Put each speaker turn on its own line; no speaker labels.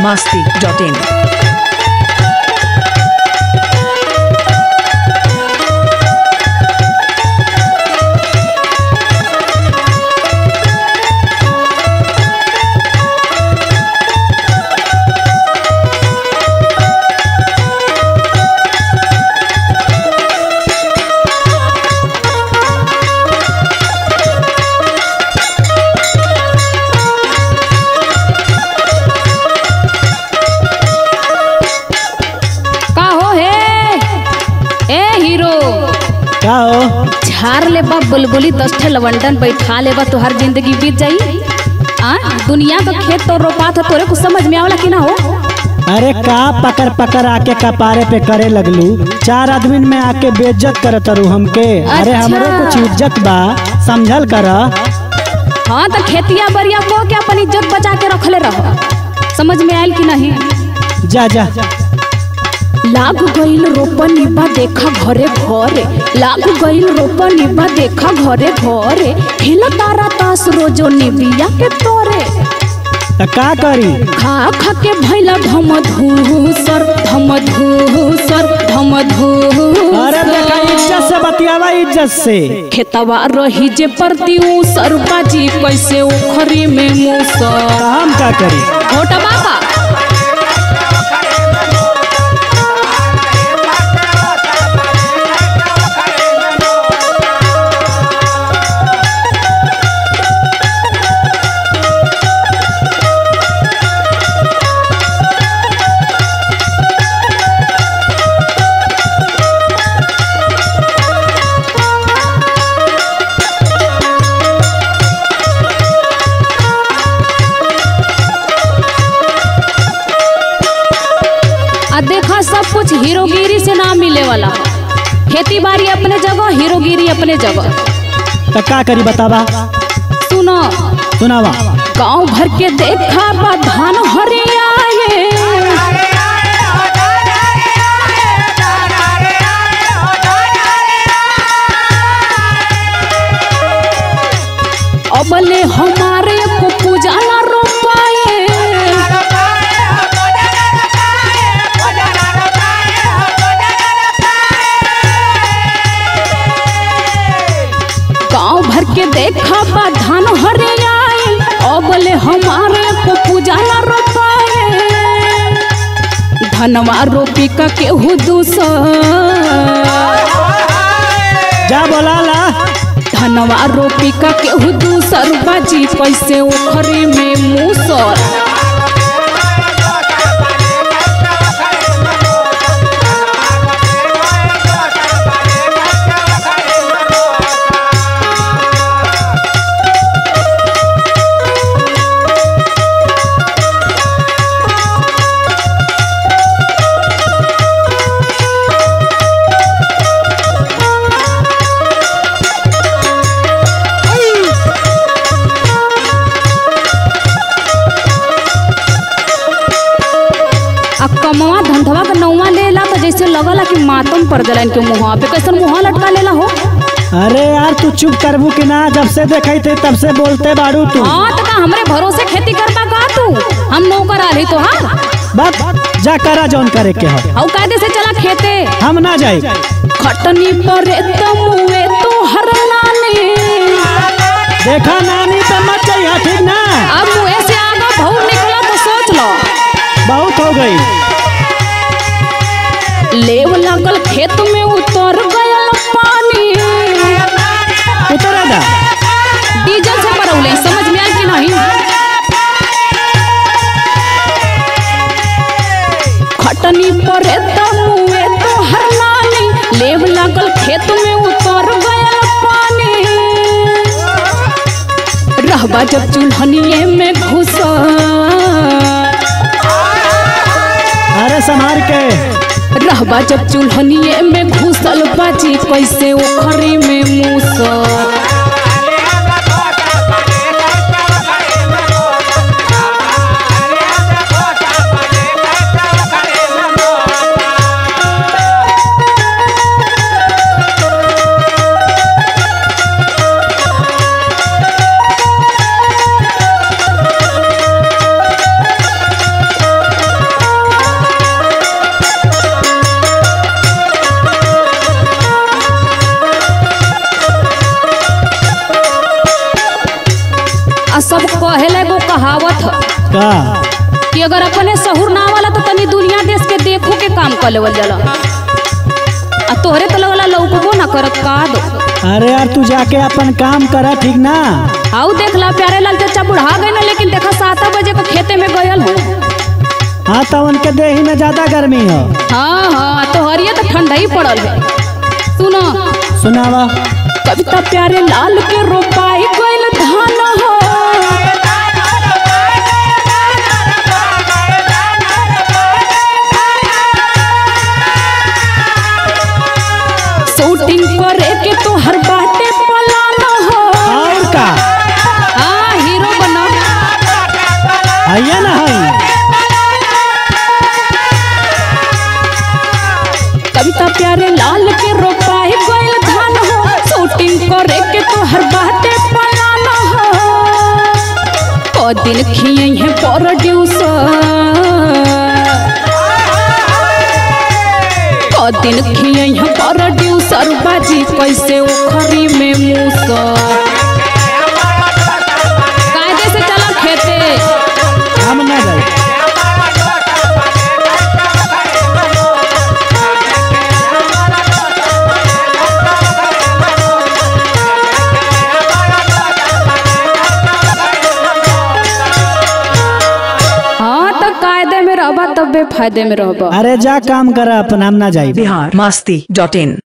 masti.in.
का हो हे ए हीरो
का हो
झार ले बा बुलबुली दस ठे लवंडन बैठा ले बा तोहर जिंदगी बीत जाई आ दुनिया का खेत तो रोपात हो तोरे कुछ समझ में आवला कि ना हो
अरे का पकड़ पकड़ आके कपारे पे करे लगलू चार आदमी में आके बेइज्जत करत रू हमके अरे
अच्छा।
हमरो कुछ इज्जत बा समझल कर
हाँ तो खेतिया बरिया को के अपन इज्जत बचा के रखले रहो समझ में आयल कि नहीं
जा जा
लाग गईल रोपनी बा देखा घरे घरे लाग गईल रोपनी बा देखा घरे घरे खेल तारा तास रोजो निबिया के तोरे
त का करी
खा खा के भैला धम धूसर धम धूसर धम
अरे देखा
धूसर
इज्जत से बतियावा इज्जत से
खेतवा रही जे परती सर बाजी कैसे उखरी में मूसर
त हम का करी
मोटा बाबा आ देखा सब कुछ हीरोगिरी से ना मिले वाला खेती बाड़ी अपने जगह हीरोगिरी अपने जगह
त का करी बतावा
सुनो
सुनावा
गांव भर के देखा बा धान हरियाए अबले हमारे को पूजा ना रोपाए गांव भर के देखा बा धान हरियाए अबले हमारे को पूजा ना रोपाए धनवा रोपी का केहू दूसर
जा बोला ला
धनवा रोपी का केहू दूसर बाजी कैसे उखरी में मूसर आ कमवा धंधवा का नौवा लेला तो जैसे लगला कि मातम पड़ गला इनके मुँह पे कैसन मुँह लटका लेला हो
अरे यार तू चुप करबू कि ना जब से देखई थे तब से बोलते बाड़ू तू
हाँ तो का हमरे भरोसे खेती करबा का तू हम नौकर आली तो हाँ
बस जा करा जौन करे के हो
औ कायदे से चला खेते
हम ना जाई
खटनी पर तमुए तो हर नानी
देखा नानी तो मत जाइए ठीक ना
अब मुँह से आगा भौर निकला तो सोच लो
बहुत हो गई
लेव लगल खेत में उतर गयल पानी
उतरा दा
डीजल से परौले समझ में आयल कि नहीं खटनी पर तमुए तो हर नानी लेव लगल खेत में उतर गयल पानी रहबा जब चूल्हनिए में घुस
अरे संभाल के
रहबा जब चूल्हनिए में घुसल बाजी कैसे उखरी में मूसर कहेला एगो कहावत ह
का
कि अगर अपने सहूर ना वाला तो तनी दुनिया देश के देखो के काम कर लेवल जाला आ तोहरे तो लगला लौकबो ना करत का दो
अरे यार तू जाके अपन काम करा ठीक ना
आऊ देख ला प्यारे लाल चाचा बुढ़ा गए ना लेकिन देखा सात बजे को खेते में गयल हो
हाँ तो उनके देही में ज्यादा गर्मी हो
हाँ हाँ तो हरिया तो ठंडा ही पड़ल है सुनो
सुनावा
कविता प्यारे लाल के रोपाई गइल धान हो शूटिंग करे के तो हर बाटे पलान हो
और का
हाँ हीरो बना
है ना है
कविता प्यारे लाल के रोपाई गइल धान हो शूटिंग करे के तो हर बाटे पलान हो ओ दिन खिए है प्रोड्यूसर ओ दिन खिए है प्रोड्यूसर बाजी कैसे उखरी में मूसर कायदे से चला खेते
हम ना जाए
हाँ तो कायदे में रहबा तबे फायदे में रहबा
अरे जा काम करा अपन हम ना जाए
बिहार मस्ती डॉट इन